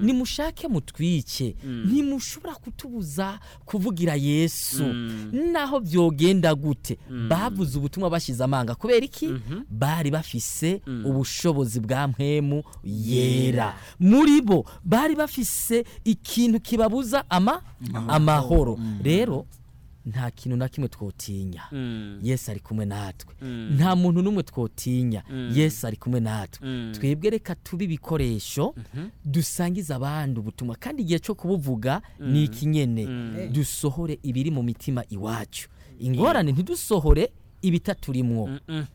nimushake mutwice ntimushobora kutubuza kuvugira yesu naho byogenda gute bavuze ubutumwa bashize amanga kubera iki bari bafise ubushobozi bwa mpemu yera muri bo bari bafise ikintu kibabuza ama amahoro rero nta kintu na kimwe twotinya yesu ari kumwe natwe nta muntu n'umwe twotinya yesu ari kumwe natwe twebwe reka tube ibikoresho dusangiza abandi ubutumwa kandi igihe cyo kubuvuga ni ikinyene dusohore ibiri mu mitima iwacu ingorane ntidusohore ibitaturimwo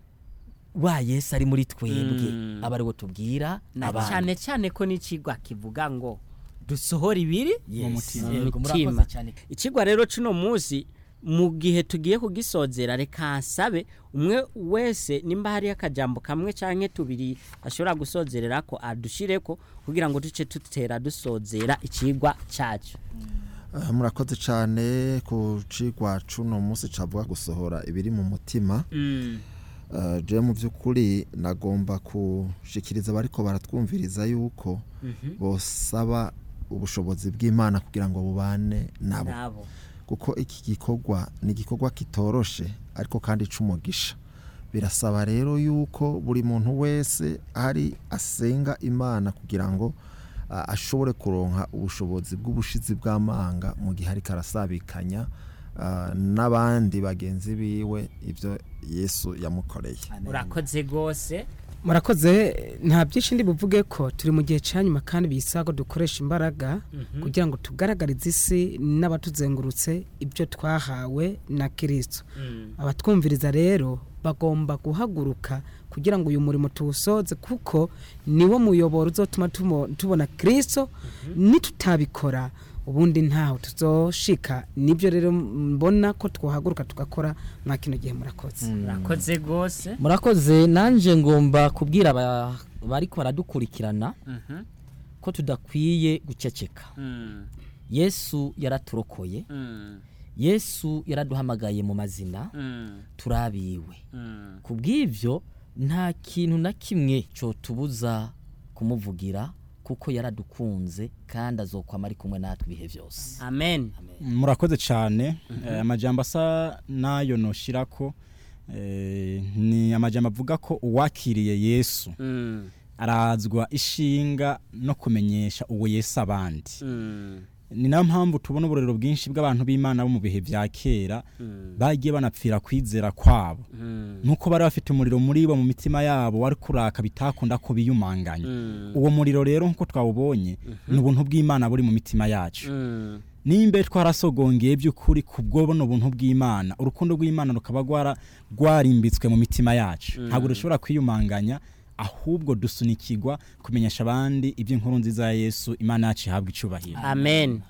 wa yesu ari muri twebwe aba ariwo tubwira na abandi cyane cyane ko n'ikigwa kivuga ngo dusohora ibiri Yes. mutima. Yego, mutima murakoze cyane. ikigwa rero cuno munsi mu gihe tugiye kugisozera reka nsabe umwe wese nimba hariyo akajambo kamwe canke tubiri ashobora gusozerera ko adushireko kugira ngo duce tutera dusozera ikigwa cacu Ah, murakoze cyane ku cigwa cuno munsi cavuga gusohora ibiri mu mutima Ah, je mu by'ukuri nagomba kushikiriza abariko baratwumviriza yuko bosaba ubushobozi bw'imana kugira ngo bubane nabo nabo kuko iki gikorwa ni igikorwa kitoroshe ariko kandi c'umugisha birasaba rero yuko buri muntu wese ari asenga imana kugira ngo ah, ashobore kuronka ubushobozi bw'ubushizi bw'amanga mu gihe ariko arasabikanya ah, n'abandi bagenzi biwe ibyo yesu yamukoreye urakoze rwose murakoze nta byinshi ndi buvuge ko turi mu gihe cya nyuma kandi bisaba ko dukoresha imbaraga kugira ngo tugaragarize isi n'abatuzengurutse ibyo twahawe na kirisito abatwumviriza rero bagomba guhaguruka kugira ngo uyu murimo tuwusoze kuko niwo muyoboro uzatuma tumo- tubona kirisito nitutabikora ubundi ntaho tuzoshika nibyo rero mbona ko twahaguruka tugakora mwa kino gihe murakoze urakoze rwose murakoze nanjye ngomba kubwira aba- bariko baradukurikirana ko tudakwiye guceceka yesu yaraturokoye yesu yaraduhamagaye mu mazina turabiwe ku bw'ibyo nta kintu na kimwe cyotubuza kumuvugira kuko yaradukunze kandi azokwama ari kumwe natwe ibihe byose amen murakoze cyane Eh, amajambo asa n'ayo noshira ko eh, ni amajambo avuga ko uwakiriye yesu Mm, arazwa ishinga no kumenyesha uwo yesu abandi mm, ni nayo mpamvu tubona uburero bwinshi bw'abantu b'imana bo mu bihe bya kera bagiye banapfira kwizera kwabo mm, nuko bari bafite umuriro muri bo mu mitima yabo wari kuraka bitakunda ko biyumanganya mm, uwo muriro rero nk'uko twawubonye ni ubuntu bw'imana buri mu mitima yacu mm. nimba twarasogongeye by'ukuri ku bwo buno buntu bw'imana urukundo rw'imana rukaba rwara rwarimbitswe mu mitima yacu ntabwo dushobora kwiyumanganya ahubwo dusunikirwa kumenyesha abandi iby'inkuru nziza ya yesu imana yacu ihabwa icubahiro amen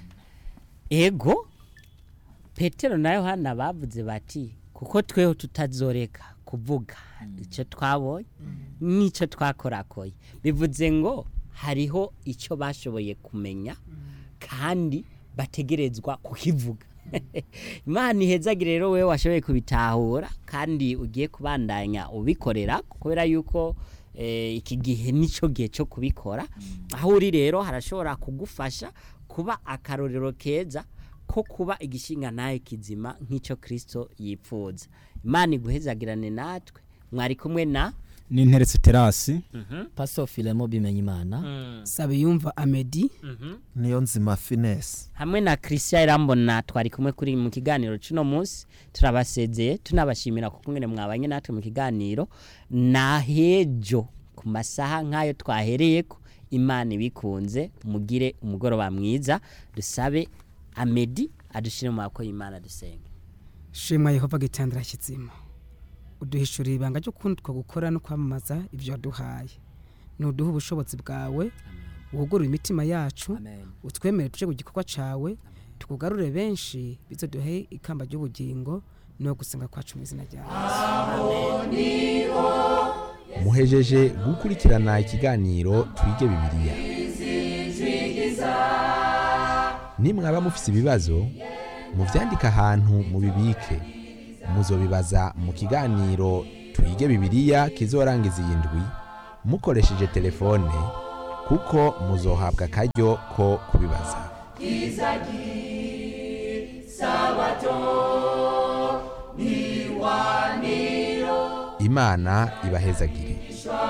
ego petero na yohana bavuze bati kuko tweho tutazoreka kuvuga icyo twabonye n'icyo twakorakoye bivuze ngo hariho icyo bashoboye kumenya kandi bategerezwa kukivuga imana ihezagire rero wowe washoboye kubitahura kandi ugiye kubandanya ubikorera kubera yuko eh, iki gihe nicyo gihe cyo kubikora aho uri rero harashobora kugufasha kuba akarorero keza ko kuba igishinga nawe kizima nk'icyo kirisito yipfuza imana iguhezagirane natwe mwari kumwe na n'interetse terasi paso filemo bimenya imana sabe yumva amedi niyo nzima finesi hamwe na christian irambona twari kumwe kuri mu kiganiro cy'uno munsi turabasezeye tunabashimira kuko mwene mwabanye natwe mu kiganiro na hejo ku masaha nk'ayo twahereye ko imana ibikunze mugire umugoroba mwiza dusabe amedi adushyire mu maboko y'imana dusenge shimwa yehova gitandira kizima uduhishurira ibanga ryo kundi two gukora no kwamamaza ibyo waduhaye nuduha ubushobozi bwawe wugurure imitima yacu utwemere tuje ku gikorwa cyawe tukugarure benshi bizoduhe ikamba ry'ubugingo no gusenga kwacu mu izina ryawe muhejeje gukurikirana ikiganiro twige bibiliya nimwaba mufise ibibazo muvyandike ahantu mubibike muzobibaza mu kiganiro twige bibiliya kizorangiza iyi ndwi mukoresheje telefone kuko muzohabwa akaryo ko kubibaza imana ibahezagire